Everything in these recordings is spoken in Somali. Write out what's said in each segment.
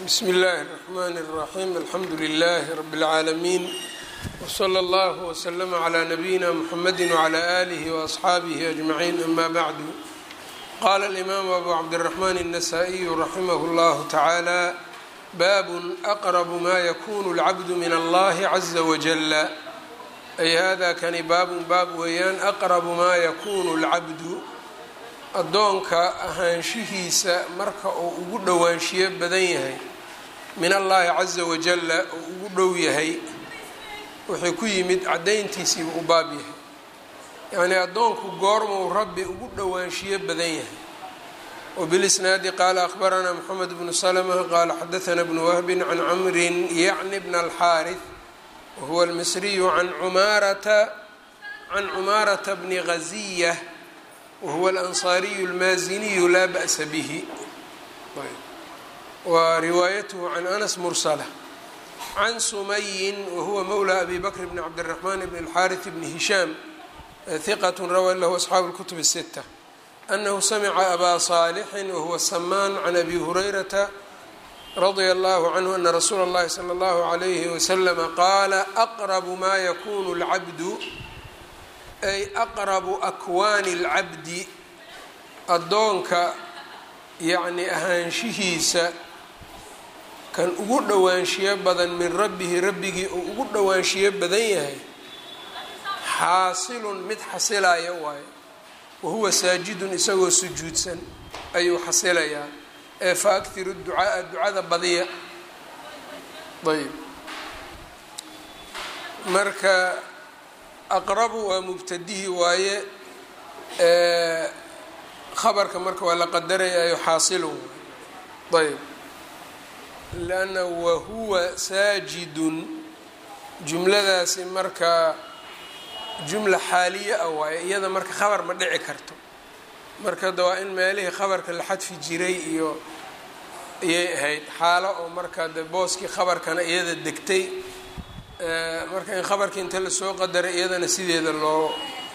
bsm اllaahi الرحmn الرaxيm alxamdu لlh rb العaalamiin wslى اllah wslm عlى nabiyina mxamedi وعlى آlih وaصxaabih أجmaعin ama bعdu qala الإmam abu cabdالرaحman النasائي raximah اllah taعalى bab أqرb ma ykun الcabd min اllahi عزa wجل ay hada kani baabun baab weeyaan aqrabu maa yakunu اlcabdu addoonka ahaanshihiisa marka uu ugu dhowaanshiyo badan yahay min allahi caza wajalla uu ugu dhow yahay wuxuu ku yimid caddayntiisiibu u baab yahay yacnii addoonku goormuu rabbi ugu dhowaanshiyo badan yahay wbilisnaadi qaala akhbaranaa moxamed bnu slma qaala xadaana bnu wahbin can camrin yacni bna alxaariث whuwa almisriyu can cumaarata can cumaarata bni ghaziya wahuwa alansaariyu almaaziniyu laa ba'sa bihi wa riwaayatuhu can anas mursala can sumayin wahuwa mowla abi bakr bni cabdiraxmaan bni alxaariث bni hishaam hiqat rawaa lahu asxaabu اlkutub الsita anahu samica abaa saalixin wahuwa samaan can abi hurayrata radia allahu canhu ana rasuula اllahi salى اllahu عalayhi waslama qaala aqrabu maa yakunu اlcabdu ay aqrabu akwaani اlcabdi addoonka yacni ahaanshihiisa kan ugu dhowaanshiyo badan min rabbihi rabbigii uu ugu dhowaanshiyo badan yahay xaasilun mid xasilaya waayo wahuwa saajidun isagoo sujuudsan ayuu xasilayaa ee fa akhiru ducaaa ducada badiya ayb marka aqrabu waa mubtadihi waaye khabarka marka waa la qadarayaayo xaasilun ayb lanna wahuwa saajidun jumladaasi marka jumla xaaliya ah waaye iyada marka khabar ma dhici karto marka da waa in meelihii khabarka la xadfi jiray iyo ayay ahayd xaalo oo marka de booskii khabarkana iyada degtay marka in khabarkii inta lasoo qadaray iyadana sideeda loo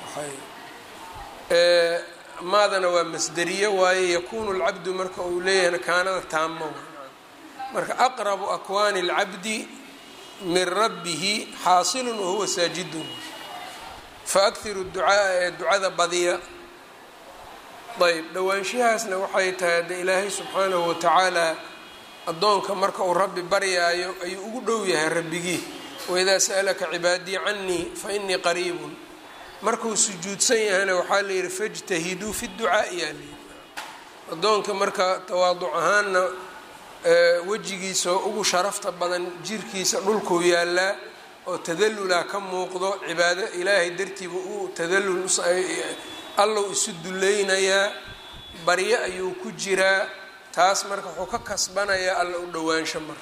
waxay maadana waa masderiye waaye yakunu lcabdu marka uu leeyahayna kaanada taamo marka aqrabu akwaani اlcabdi min rabbihi xaasilun wahuwa saajidun faakhiru ducaaa ee ducada badiya ayb dhowaanshahaasna waxay tahay de ilaahay subxaanahu watacaala addoonka marka uu rabbi baryaayo ayuu ugu dhow yahay rabbigii waidaa sa'alaka cibaadii canii fa inii qariibun markuu sujuudsan yahayna waxaa la yidhi fajtahiduu fi ducaa'i yaa layidhi addoonka marka tawaaduc ahaanna wejigiisa oo ugu sharafta badan jirkiisa dhulkuu yaallaa oo tadallulaa ka muuqdo cibaado ilaahay dartiiba uu tadallul allow isu dulleynayaa baryo ayuu ku jiraa taas marka wuxuu ka kasbanayaa alla u dhowaansho marka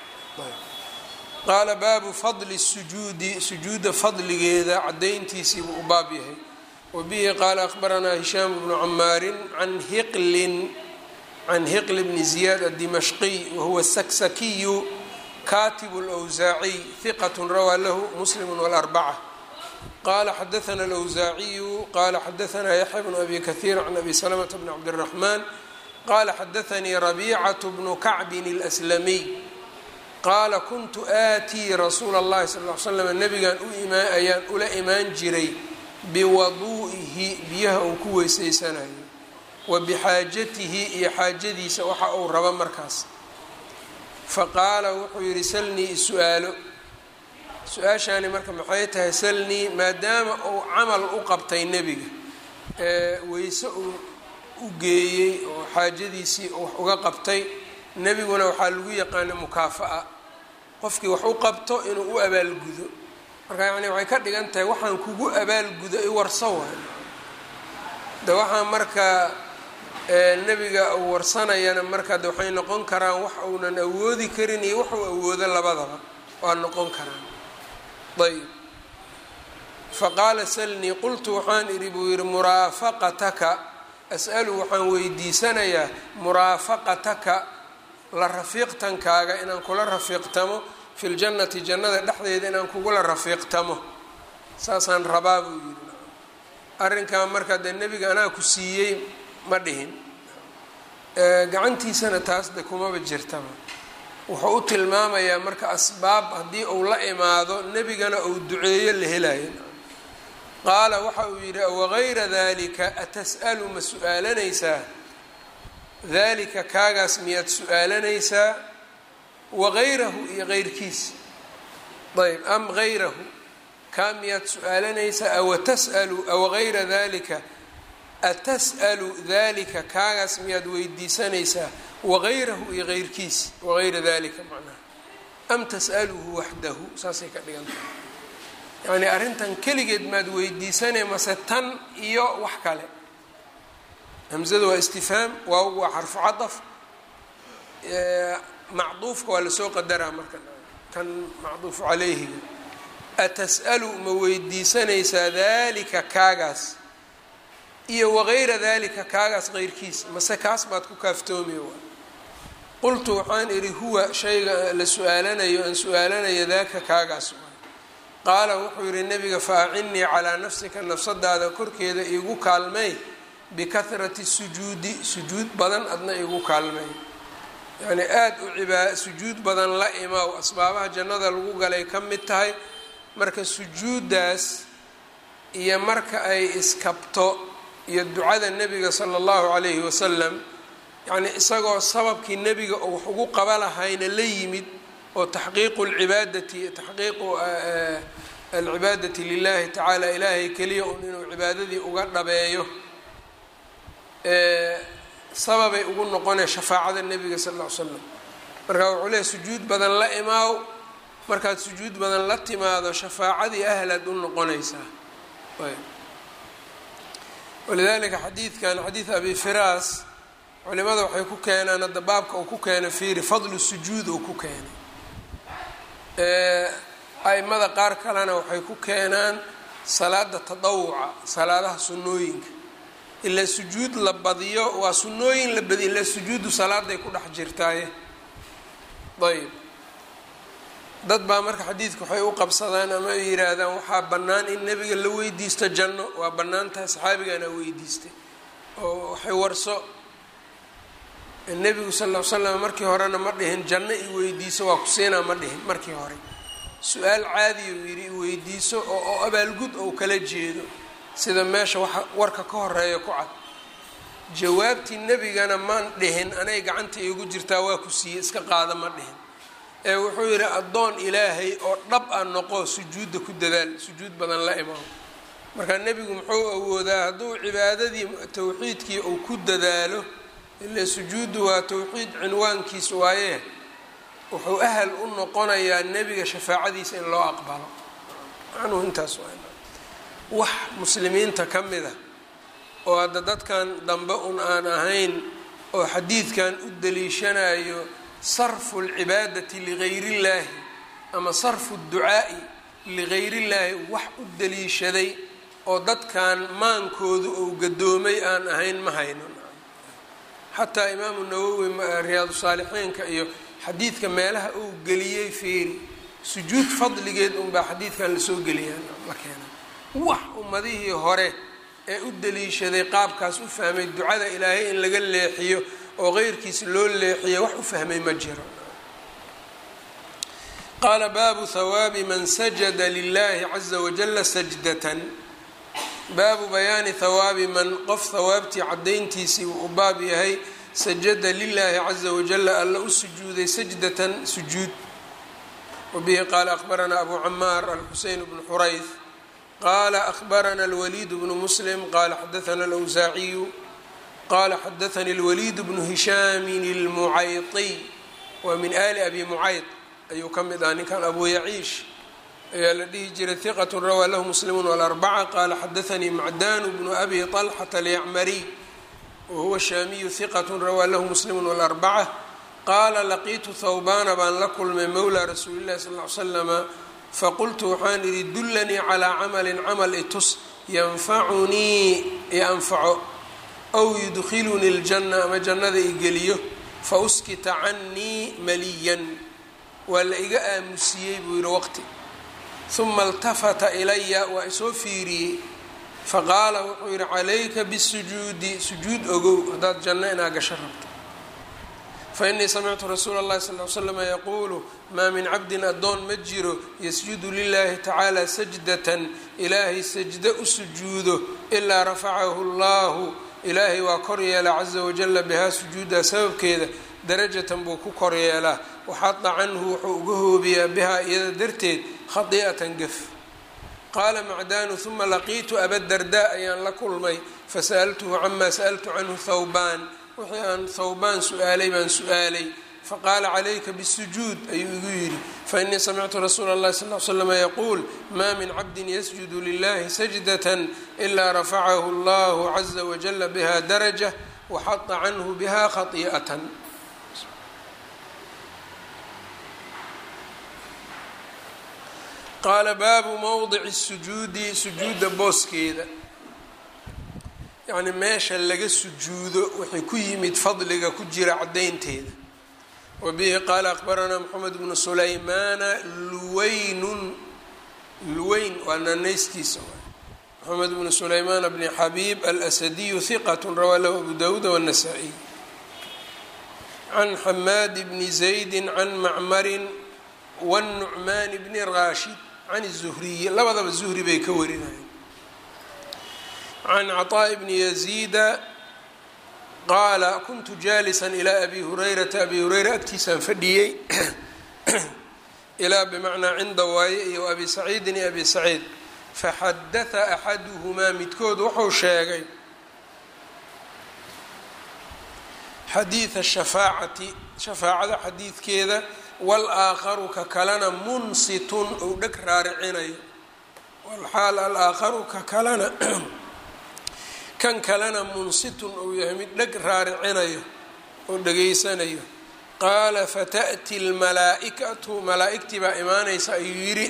qaala baabu fadli sujuudi sujuudda fadligeeda caddayntiisiibuu u baab yahay wa bihi qaala akhbaranaa hishaam bnu camaarin can hiqlin can hiql bni ziyaad addimashqiy wahuwa saksakiyu katibu lwsaaciy hiqat rawaa lahu muslim wاlarbaca qala xadaana alwsaaciyu qala xadaanaa yaxya bnu abi kahiir can abi salamata bni cabdiraxmaan qala xadaanii rabiicatu bnu kacbin اlslamiy qaala kuntu aatii rasuula اllahi sal l slam nabigan ayaan ula imaan jiray biwaduu'ihi biyaha uu ku weyseysanayo wa bixaajatihi iyo xaajadiisa waxa uu rabo markaas faqaala wuxuu yidhi salnii is-u-aalo su-aashaani marka maxay tahay salnii maadaama uu camal u qabtay nebiga ee weyse uu u geeyey oo xaajadiisii wax uga qabtay nebiguna waxaa lagu yaqaana mukaafa'a qofkii wax u qabto inuu u abaalgudo marka yacni waxay ka dhigan tahay waxaan kugu abaalgudo i warso waay de waxaa marka nebiga uu warsanayana marka de waxay noqon karaan wax uunan awoodi karin iyo waxuu awoodo labadaba waa noqon karaan ayb faqaala salnii qultu waxaan idhi buu yidhi muraafaqataka as-alu waxaan weydiisanayaa muraafaqataka la rafiiqtankaaga inaan kula rafiiqtamo fi ljannati jannada dhexdeeda inaan kugula rafiiqtamo saasaan rabaa buu yidhi arrinkaa marka dee nebiga anaa ku siiyey ma dhihin gacantiisana taas de kumaba jirtaba wuxuu u tilmaamayaa marka asbaab haddii uu la imaado nebigana uu duceeyo la helayo qaala waxa uu yidhi wagayra dalika atas'alu ma su-aalanaysaa dalika kaagaas miyaad su-aalanaysaa wagayrahu iyo geyrkiisa ayb am gayrahu kaa miyaad su-aalanaysaa awatas'alu awagayra dalika atas'alu dalika kaagaas miyaad weydiisanaysaa wagayrahu iyo geyrkiisa wagayra dalika macnaha am tas'aluhu waxdahu saasay ka dhigan tahay yacnii arrintan keligeed maad weydiisanay mase tan iyo wax kale hamzada waa istifhaam waaw waa xarfu cadaf macduufka waa lasoo qadaraa marka kan macduufu calayhiga atas'alu ma weydiisanaysaa dalika kaagaas iyo wagayra dalika kaagaas keyrkiisa mase kaas baad ku kaaftoomi waa qultu waxaan idhi huwa shayga la su-aalanayo aan su-aalanayo daaka kaagaas qaala wuxuu yihi nabiga fa acinnii calaa nafsika nafsadaada korkeeda iigu kaalmay bikahrati sujuudi sujuud badan adna iigu kaalmay yacnii aada u cibaa sujuud badan la imaw asbaabaha jannada lagu galay ka mid tahay marka sujuuddaas iyo marka ay iskabto iyo ducada nebiga sala allahu calayhi wasalam yacnii isagoo sababkii nebiga oo wax ugu qaba lahayna la yimid oo taxqiiqu lcibaadati taxqiiqu alcibaadati lilahi tacaala ilaahay keliya un inuu cibaadadii uga dhabeeyo sababay ugu noqonee shafaacada nebiga sal ll ly slam marka wuxuu leehay sujuud badan la imaaw markaad sujuud badan la timaado shafaacadii ahlaad u noqonaysaa walidalika xadiidkan xadiid abi firaas culimada waxay ku keenaan hadda baabka uu ku keenay fiiri fadlu sujuud uu ku keenay a-imada qaar kalena waxay ku keenaan salaada tadawuca salaadaha sunnooyinka ilaa sujuud la badiyo waa sunnooyin la badiyo ilaa sujuudu salaaday ku dhex jirtaaye ayb dad baa marka xadiidka waxay u qabsadaan ama ay yidhaahdaan waxaa bannaan in nebiga la weydiisto janno waa bannaan tahay saxaabigana weydiistay oo waxay warso nebigu sal ll ly slam markii horena ma dhihin janno i weydiiso waa ku siinaa ma dhihin markii hore su-aal caadiya uu yidhi iweydiiso oo oo abaalgud ou kala jeedo sida meesha waxa warka ka horeeya ku cad jawaabtii nebigana maan dhihin anay gacanta iigu jirtaa waa ku siiyey iska qaada ma dhihin ee wuxuu yidhi addoon ilaahay oo dhab a noqo sujuudda ku dadaal sujuud badan la imaamo marka nebigu muxuu awoodaa hadduu cibaadadii tawxiidkii uu ku dadaalo ile sujuuddu waa tawxiid cinwaankiis waaye wuxuu ahal u noqonayaa nebiga shafaacadiisa in loo aqbalo macnuhu intaas waa wax muslimiinta ka mid a oo hadda dadkan dambe un aan ahayn oo xadiidkan u daliishanayo sarfu lcibaadati ligayri illaahi ama sarfu ducaa'i ligayri illaahi wax u daliishaday oo dadkan maankoodu uu gadoomay aan ahayn ma hayno xataa imaamu nawowi riyaadu saalixiinka iyo xadiidka meelaha uu geliyey fiiri sujuud fadligeed unbaa xadiidkan lasoo geliyaa la keena wax ummadihii hore ee u daliishaday qaabkaas u fahmay ducada ilaahay in laga leexiyo oo qeyrkiisa loo leexiyo wax u fahmay ma jiro qaala baabu hawaabi man sajada lilahi caza wajala sajdatan baabu bayaani hawaabi man qof hawaabtii cadayntiisii uu u baab yahay sajada lilaahi caza wajala alla u sujuuday sajdatan sujuud wabihi qaala akhbaranaa abu camaar alxuseyn bnu xurayth qala akhbarana alwaliid bnu muslim qala xadaana alawsaaciyu qala xadaanii alwaliid bnu hishaamin almucayطiy waa min ali abi mucayd ayuu ka mid ah ninkan abu yaciish ayaa la dhihi jiray hiqat rawaa lahu muslimun walarbaca qala xadaanii macdanu bnu abi طalxata alyacmariy wahuwa shaamiyu hiqat rawaa lahu muslimu walarbaca qaala laqiitu thawbana baan la kulmay mowla rasuuli llahi sal l slama faqultu waxaan idhi dullanii calaa camalin camal itus yanfacunii ianfaco aw yudkhilunii ljanna ama jannada igeliyo fa uskita canii maliyan waa la iga aamusiyey buu yidhi waqti uma اltafata ilaya waa isoo fiiriyey faqaala wuxuu yidhi calayka bisujuudi sujuud ogow haddaad janno inaa gasho rabto fainii samictu rasuula اllahi sal l slama yaquulu maa min cabdin addoon ma jiro yasjudu lilahi tacaala sajdatan ilaahay sajdo u sujuudo ilaa rafacahu اllahu ilaahay waa kor yeelaa caza wajala bihaa sujuudaa sababkeeda darajatan buu ku kor yeelaa waxada canhu wuxuu uga hoobiyaa bihaa iyada darteed khadi'atan gaf qaala macdaanu uma laqiitu abadardaa ayaan la kulmay fasa'altuhu camaa sa'altu canhu thawbaan wixii aan thawbaan su-aalay baan su-aalay faqaala calayka bisujuud ayuu igu yidhi fainii samictu rasuula اllahi sal l slama yaquul maa min cabdin yasjudu lilahi sajdatan ilaa rafacahu allahu caza wajala biha daraja waxada canhu biha khai'atan qaala baabu mowdici sujuudi sujuudda booskeeda yacni meesha laga sujuudo waxay ku yimid fadliga ku jira caddaynteeda wa bihi qaala akbaranaa moxamed bnu sulaymaana luweynun luweyn waa naanaystiisa moxamed bnu sulaymaan bni xabiib alasadiyu hiqat rawaa lahu abu dawuud wاnasaa'iy can xamaad bni zaydi can macmarin wاnnucmaan bni raashid can الzuhriyi labadaba zuhri bay ka warinayeen can caطaaءi bni yaziida qaala kuntu jaalisan ilaa abi hurayrata abi hureyra agtiisaan fadhiyey ilaa bimacnaa cinda waaye iyo abi saciidin iyo abi saciid faxadaثa axaduhumaa midkood wuxuu sheegay xadiida shafaacati shafaacada xadiidkeeda walaakharu ka kalena munsitun ou dheg raaricinayo walxaal alaakharu ka kalena kan kalena munsitun ou yahay mid dheg raaricinayo oo dhegaysanayo qaala fata'ti lmalaa'ikatu malaa'igtii baa imaanaysa ayuu yidhi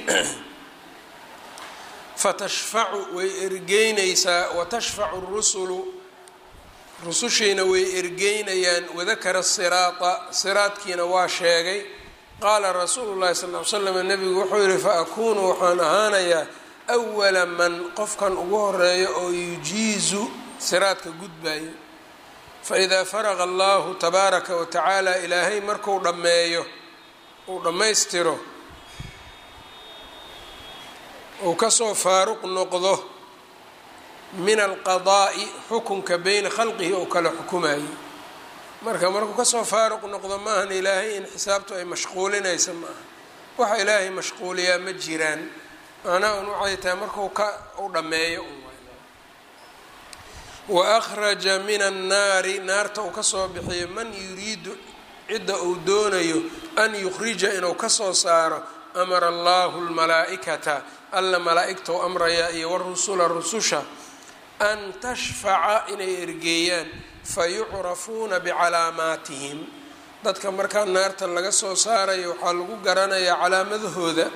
fatashfacu way ergeynaysaa watashfacu rusulu rusushiina way ergeynayaan wadakara siraata siraadkiina waa sheegay qaala rasuulu llahi sal ly slam nabigu wuxuu yihi fa akuunu waxaan ahaanayaa awala man qofkan ugu horeeyo oo yujiizu siraadka gudbayo faidaa faraqa allahu tabaaraka wa tacaala ilaahay marku dhammeeyo uu dhammaystiro uu kasoo faaruq noqdo min alqadaa'i xukunka beyna khalqihi ou kala xukumayo marka markuu kasoo faaruq noqdo maahan ilaahay in xisaabtu ay mashquulinaysa ma aha waxa ilaahay mashquuliyaa ma jiraan macnaha un waxay tahay markuu ka u dhammeeyo wa akhraja min annaari naarta uu kasoo bixiyo man yuriidu cidda uu doonayo an yukhrija inuu kasoo saaro amara allahu lmalaa'ikata alla malaa'igtou amrayaa iyo warusula rususha an tashfaca inay ergeeyaan fayucrafuuna bicalaamaatihim dadka markaa naarta laga soo saarayo waxaa lagu garanayaa calaamadahooda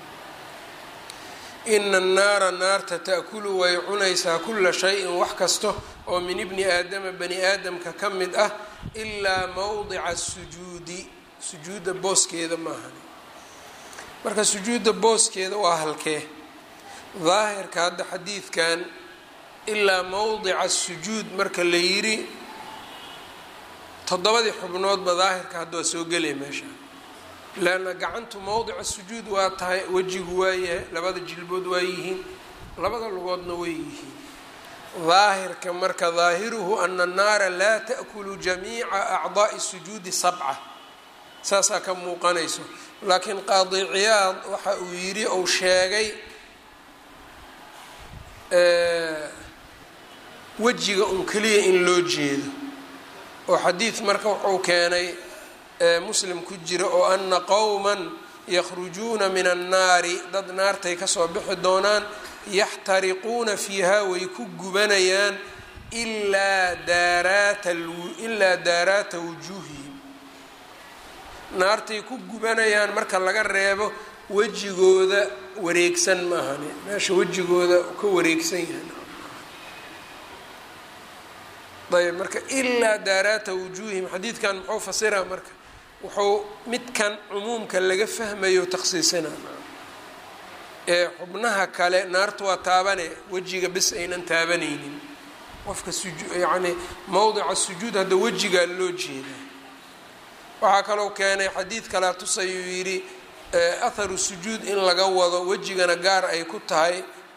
ina annaara naarta ta'kulu way cunaysaa kula shayin wax kasta oo min ibni aadama bani aadamka ka mid ah ilaa mowdica sujuudi sujuudda booskeeda maahan marka sujuudda booskeeda waa halkee daahirka hadda xadiidkan ilaa mowdica sujuud marka la yidhi toddobadii xubnoodba daahirka hadda waa soo gelaya meesha leanna gacantu mowdica sujuud waa tahay wejigu waa yahay labada jilbood waa yihiin labada lugoodna way yihiin daahirka marka daahiruhu ana annaara laa ta'kulu jamiica acdaa'i sujuudi sabca saasaa ka muuqanayso laakiin qaadi ciyaad waxa uu yidhi ou sheegay wejiga un keliya in loo jeedo oo xadiid marka wuxuu keenay muslim ku jira oo ana qowman yakhrujuuna min annaari dad naartay kasoo bixi doonaan yaxtariquuna fiiha way ku gubanayaan ilaa daaraata ilaa daaraata wujuuhihim naartay ku gubanayaan marka laga reebo wejigooda wareegsan maahane meesha wejigooda ka wareegsan yahay ayb marka ilaa daaraata wujuuhihim xadiidkan muxuu fasiraa marka wuxuu midkan cumuumka laga fahmayo takhsiisina ee xubnaha kale naartu waa taabane wejiga bis aynan taabanaynin qofka suju yacni mowdica sujuud hadda wejigaa loo jeedaa waxaa kaloo keenay xadiid kalea tusayuu yidhi atharu sujuud in laga wado wejigana gaar ay ku tahay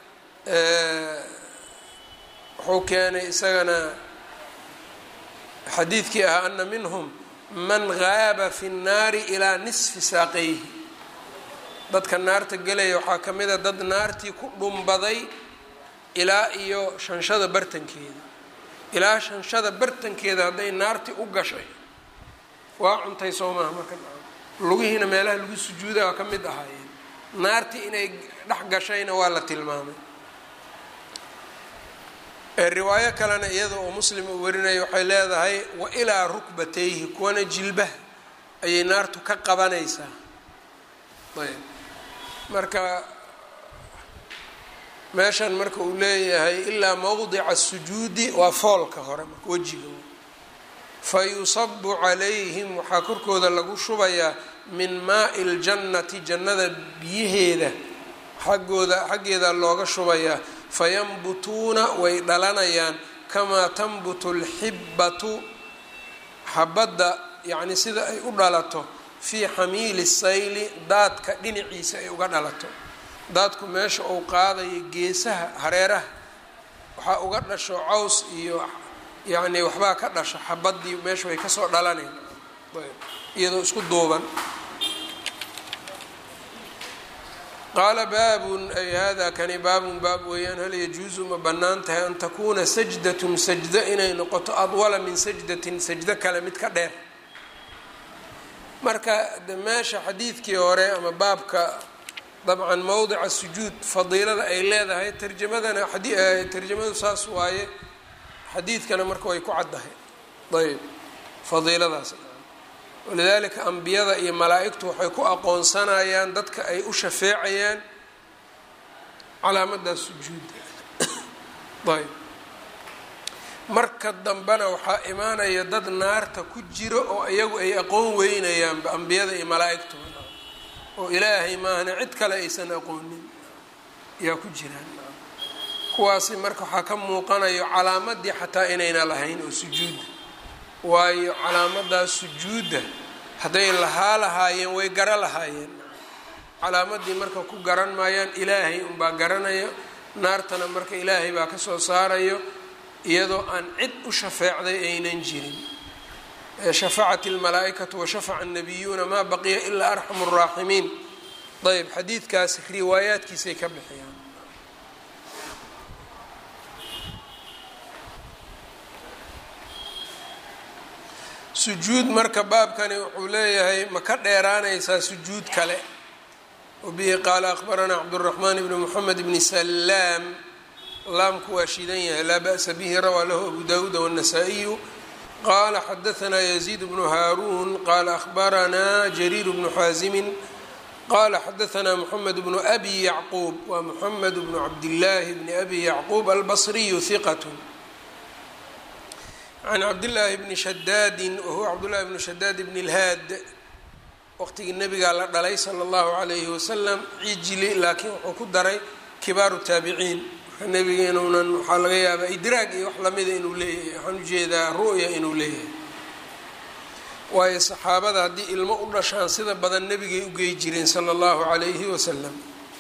wuxuu keenay isagana xadiidkii ahaa ana minhum man gaaba fi nnaari ilaa nisfi saaqayhi dadka naarta gelaya waxaa ka mid a dad naartii ku dhumbaday ilaa iyo shanshada bartankeeda ilaa shanshada bartankeeda hadday naartii u gashay waa cuntay soo maaha marka lugihiina meelaha lagu sujuuda waa ka mid ahaayeen naartii inay dhex gashayna waa la tilmaamay riwaayo kalena iyada oo muslim uu warinaya waxay leedahay wa ilaa rukbatayhi kuwana jilbaha ayay naartu ka qabanaysaa ayb marka meeshan marka uu leeyahay ilaa mowdica sujuudi waa foolka hore marka wejiga fa yusabu calayhim waxaa korkooda lagu shubayaa min maai ljannati jannada biyaheeda xaggooda xaggeeda looga shubayaa fayanbutuuna way dhalanayaan kamaa tanbutu lxibbatu xabadda yacni sida ay u dhalato fii xamiili sayli daadka dhinaciisa ay uga dhalato daadku meesha uu qaadayo geesaha hareeraha waxaa uga dhasho caws iyo yacni waxbaa ka dhasho xabadii meesha way kasoo dhalaneen iyadoo isku duuban qaala baabun ay hada kani baabun baab weeyaan hal yajuusu ma bannaan tahay an takuuna sajdatun sajdo inay noqoto adwala min sajdatin sajdo kale mid ka dheer marka de meesha xadiidkii hore ama baabka dabcan mowdica sujuud fadiilada ay leedahay tarjamadana tarjamadu saas waaye xadiidkana marka way ku caddahay ayb fadiiladaas walidaalika ambiyada iyo malaa-igtu waxay ku aqoonsanayaan dadka ay u shafeecayaan calaamadaas sujuudda ayb marka dambena waxaa imaanaya dad naarta ku jiro oo iyagu ay aqoon weynayaanba ambiyada iyo malaa-igtu oo ilaahay maahna cid kale aysan aqoonin ayaa ku jiraan kuwaasi marka waxaa ka muuqanayo calaamadii xataa inayna lahayn oo sujuudda waayo calaamadaas sujuudda hadday lahaa lahaayeen way gara lahaayeen calaamadii marka ku garan maayaan ilaahay unbaa garanayo naartana marka ilaahay baa kasoo saarayo iyadoo aan cid u shafeecday aynan jirin shafacat اlmalaaئikatu washafaca الnabiyuuna maa baqiya ilaa arxamu الraaximiin ayb xadiidkaas riwaayaadkiisay ka bixiyaan sujuud marka baabkani wuxuu leeyahay ma ka dheeraanaysaa sujuud kale wabihi qaala akbaranaa cabdالraxmaan bni mxamed bni salaam laamku waa shidan yahay laa ba'sa bihi rawaa lahu abu dawuud wالnasaa-iyu qala xadaثna yزيid bnu haaruun qala akhbaranaa jariir bnu xaasimin qala xadaثna mxamed bnu abi yacquub waa mxamed bnu cabdillaahi bni abi yacquub albصriyu hiqat can cabdillaahi bni shadaadi wahuwa cabdullahi bni shadaad bni اlhaad waqtigii nabigaa la dhalay salى اllahu عalayhi wasalam cijli laakiin wuxuu ku daray kibaaru taabiciin nebiga inuunan waxaa laga yaabaa idraag iyo wax lamida inuu leeyahay waxaan ujeedaa ru'ya inuu leeyahay waayo saxaabada haddii ilmo u dhashaan sida badan nebigay ugey jireen sala allahu calayhi wasalam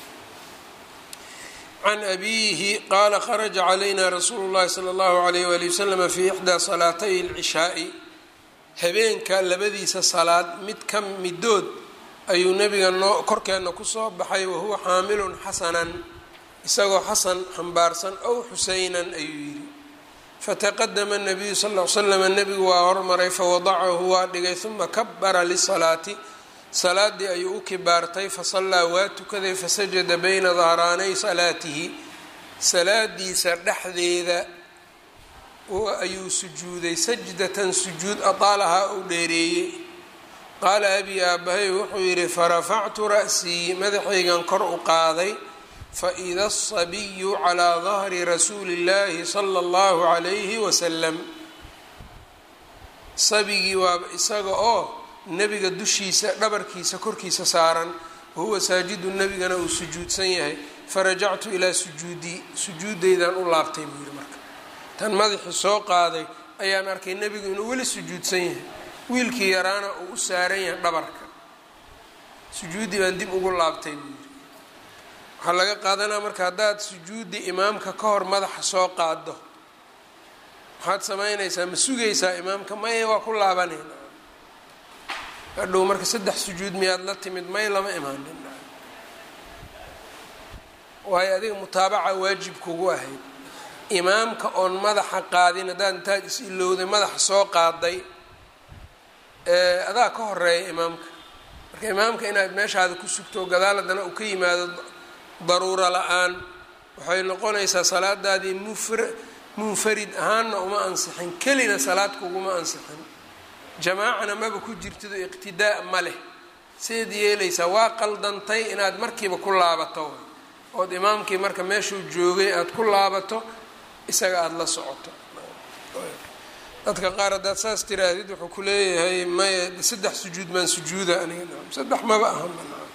can abiihi qaala kharaja calayna rasuulu llahi sala allahu alayh wali wasalama fii ixdaa salaatay alcishaai habeenka labadiisa salaad mid ka midood ayuu nebiga noo korkeenna kusoo baxay wahuwa xaamilun xasanan isagoo xasan xambaarsan ow xuseynan ayuu yidhi fataqadama nabiyu sal l slama nebigu waa hormaray fawadacahu waa dhigay uma kabara lisalaati salaadii ayuu u kibaartay fasallaa waa tukaday fasajada bayna dahraanay salaatihi salaadiisa dhexdeeda ayuu sujuuday sajdatan sujuud ataalahaa uu dheereeyey qaala abi aabahay wuxuu yidhi farafactu ra'sii madaxaygan kor u qaaday faida asabiyu calaa dahri rasuuli اllahi sala اllahu calayhi wasalam sabigii waaba isaga oo nebiga dushiisa dhabarkiisa korkiisa saaran wahuwa saajidu nebigana uu sujuudsan yahay farajactu ilaa sujuudii sujuudaydaan u laabtay buu yihi marka tan madaxii soo qaaday ayaan arkay nebigu inuu weli sujuudsan yahay wiilkii yaraana uu u saaran yahay dhabarka sujuuddii baan dib ugu laabtay buu yidhi waxaa laga qaadanaa marka haddaad sujuudi imaamka ka hor madaxa soo qaado waxaad samaynaysaa ma sugaysaa imaamka maya waa ku laabanayna hadhow marka saddex sujuud miyaad la timid may lama imaanin waayo adiga mutaabaca waajib kugu ahayd imaamka oon madaxa qaadin haddaad intaad is ilowday madaxa soo qaaday adaa ka horeeya imaamka marka imaamka inaad meeshaada ku sugto gadaal haddana uu ka yimaado daruuro la-aan waxay noqonaysaa salaadaadii mufr munfarid ahaanna uma ansixin kelina salaad kuguma ansixin jamaacana maba ku jirtido iqtidaa ma leh sideed yeelaysaa waa qaldantay inaad markiiba ku laabato ood imaamkii marka meeshuu joogay aada ku laabato isaga aada la socoto dadka qaar haddaad saas tiraahdid wuxuu ku leeyahay maya saddex sujuud maan sujuuda aniga saddex maba aha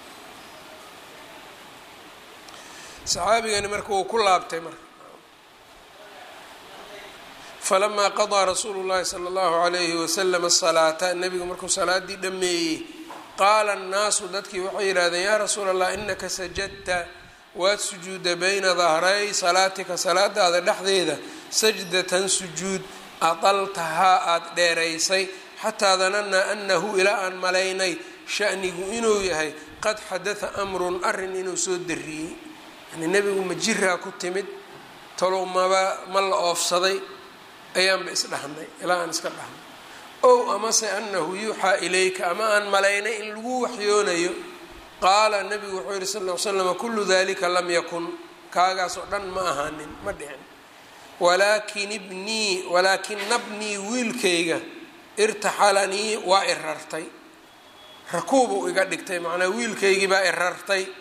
saxaabigani marka wuu ku laabtay marka falamaa qadaa rasuulu llahi sala allahu alayhi wasalam asalaata nebigu markuu salaadii dhameeyey qaala annaasu dadkii waxay yidhahdeen yaa rasuula allah inaka sajadta waad sujuuda bayna dahray salaatika salaadaada dhexdeeda sajdatan sujuud adaltahaa aada dheeraysay xataa danannaa annahu ilaa aan malaynay shanigu inuu yahay qad xadatha amrun arrin inuu soo dariyey yani nebigu ma jiraa ku timid talow maba ma la oofsaday ayaanba isdhahnay ilaa aan iska dhahnay ow amase annahu yuuxaa ilayka ama aan malaynay in lagu waxyoonayo qaala nabigu wuxuu yihi sal l slam kullu dalika lam yakun kaagaas oo dhan ma ahaanin ma dhicin walaakin ibnii walaakina bnii wiilkayga irtaxalanii waa irartay rakuubuu iga dhigtay macnaa wiilkaygii baa irartay